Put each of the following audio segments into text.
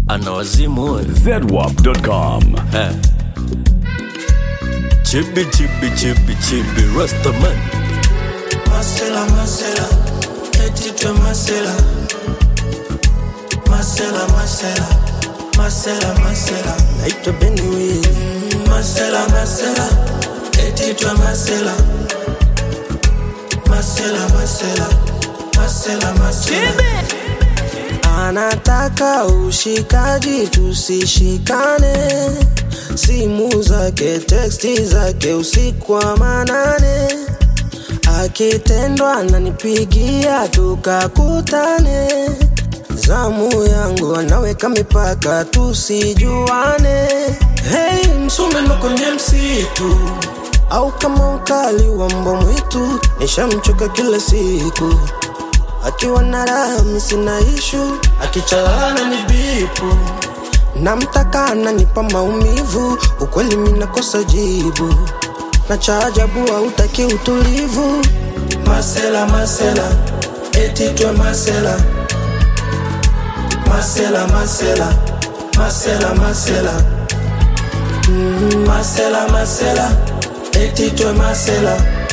ana wazimu huyu. zedwap.com. Eh. chibi chibi chibi chibi rastaman Marcela, Marcela, etitwe Marcela. Marcela, Marcela, Marcela, Marcela. Naitwa Benny Willy. Marcela, Marcela, etitwe Marcela. Marcela, Marcela, Marcela, Marcela. Anataka ushikaji tusishikane, simu zake, teksti zake usiku wa manane akitendwa ananipigia tukakutane, zamu yangu anaweka mipaka tusijuane. Hey, msumeno kwenye msitu au kama ukali wa mbwa mwitu, nishamchoka kila siku akiwa na raha mi sina ishu, akichalana ni bipu namtaka ananipa maumivu, ukweli minakosa jibu na cha ajabu hautaki utulivu. Masela, masela, etitwe masela, masela, masela, masela, masela, mm, masela, masela, etitwe masela,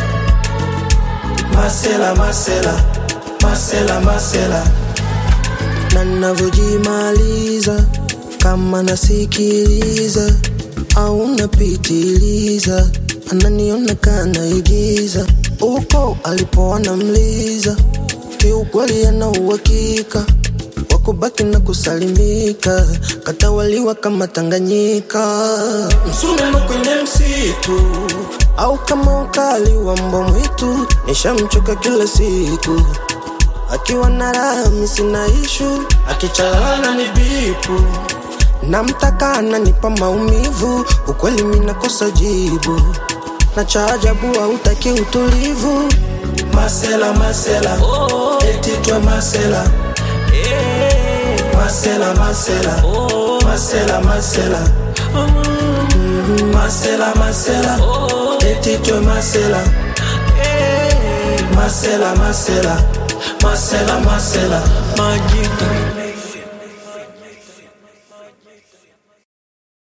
masela, masela, masela, masela, na navyojimaliza kama nasikiliza au napitiliza ananiona kana igiza uko alipoona mliza kiukweli ana uhakika wakubaki na kusalimika katawaliwa kama Tanganyika msumeno kwenye msitu au kama ukali wa mbwa mwitu nishamchoka kila siku akiwa na raha mi sina ishu akichalana ni bipu namtaka ananipa maumivu ukweli minakosa jibu na cha ajabu hautaki utulivu masela masela oh. etitwe masela masela masela oh. masela masela mm, masela masela oh. etitwe masela masela masela masela masela majibu